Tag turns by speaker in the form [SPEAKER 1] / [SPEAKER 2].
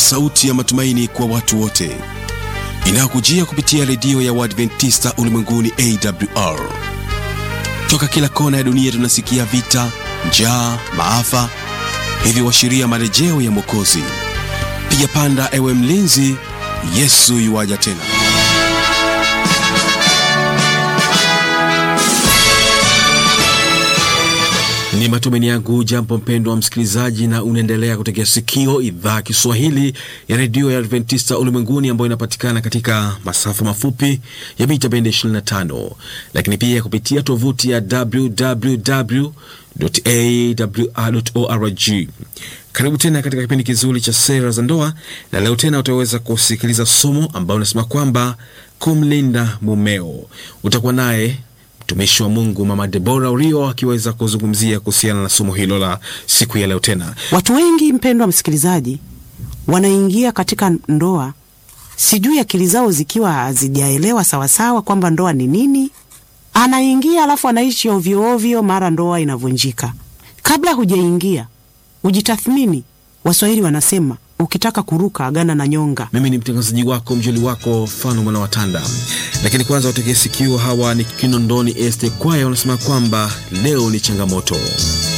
[SPEAKER 1] sauti ya matumaini kwa watu wote inayokujia kupitia redio ya Waadventista ulimwenguni AWR. Toka kila kona ya dunia tunasikia vita, njaa, maafa, hivyo washiria marejeo ya Mwokozi. Piga panda, ewe mlinzi, Yesu yuwaja tena. Ni matumaini yangu jambo mpendo wa msikilizaji, na unaendelea kutegea sikio idhaa Kiswahili ya redio ya Adventista ulimwenguni ambayo inapatikana katika masafa mafupi ya mita bendi 25, lakini pia kupitia tovuti ya www.awr.org. Karibu tena katika kipindi kizuri cha sera za ndoa, na leo tena utaweza kusikiliza somo ambayo unasema kwamba kumlinda mumeo. Utakuwa naye mtumishi wa Mungu Mama Debora Urio akiweza kuzungumzia kuhusiana na somo hilo la siku ya leo. Tena
[SPEAKER 2] Watu wengi mpendwa msikilizaji, wanaingia katika ndoa, sijui akili zao zikiwa hazijaelewa sawasawa kwamba ndoa ni nini. Anaingia alafu anaishi ovyo ovyo, mara ndoa inavunjika. Kabla hujaingia ujitathmini. Waswahili wanasema ukitaka kuruka agana na nyonga.
[SPEAKER 1] mimi ni mtangazaji wako mjoli wako Fano Mwana Watanda, lakini kwanza wategee sikio. Hawa ni Kinondoni Este Kwaya wanasema kwamba leo ni changamoto.